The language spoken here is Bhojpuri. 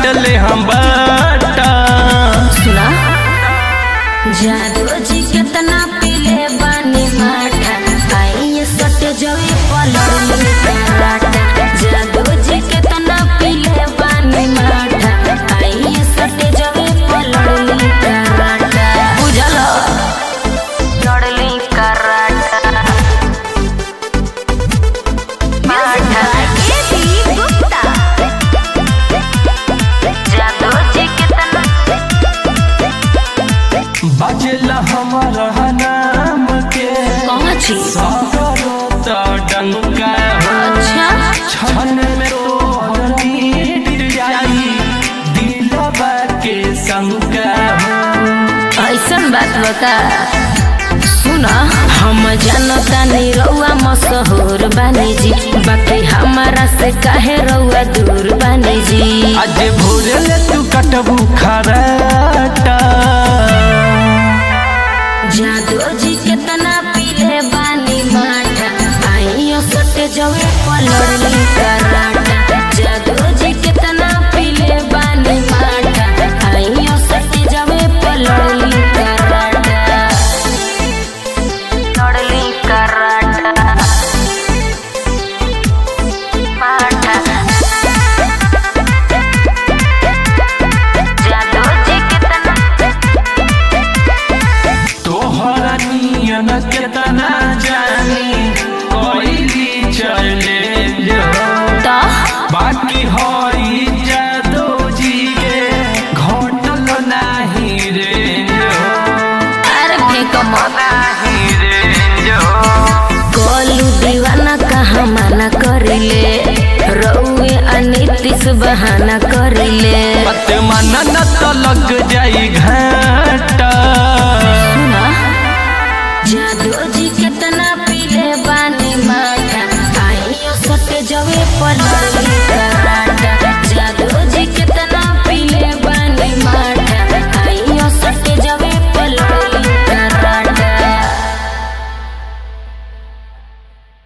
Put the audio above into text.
बाटले हम बाटा सुना जादू जी कितना पीले बानी माटा आई सट जवे पलड़ कराटा जादू जी कितना पीले बानी माटा आई सट जवे पलड़ कराटा बुझल लड़ली कराटा माटा जादू जी कितना बाजेला हमारा नाम के कौन छी सागरो त डंका हो अच्छा छन में तोहर नीड जाई दिलवा के शंका हो ऐसन बात बता सुन हम जानता नहीं रउआ मशहूर बानी जी बाकी हमारा से काहे रउआ दूर बानी जी आज भोरे ले तू कटबू खराटा जादू जी कितना पीले बानी माटा आइयो सटे जवे पलड़ली कराटा जादू जी कितना पीले बानी माटा आइयो सटे जवे पलड़ली कराटा लड़ली कराटा माटा जादू जी कितना तोहरा नियन केतना जानी कोइली चले जो तो बाकी हई जादो जी के घटल नाही रे जो अरे फेंक मत नाही रे जो गोलू दीवाना कहाँ मना करिले रउए अनितिस बहाना करिले पत मन न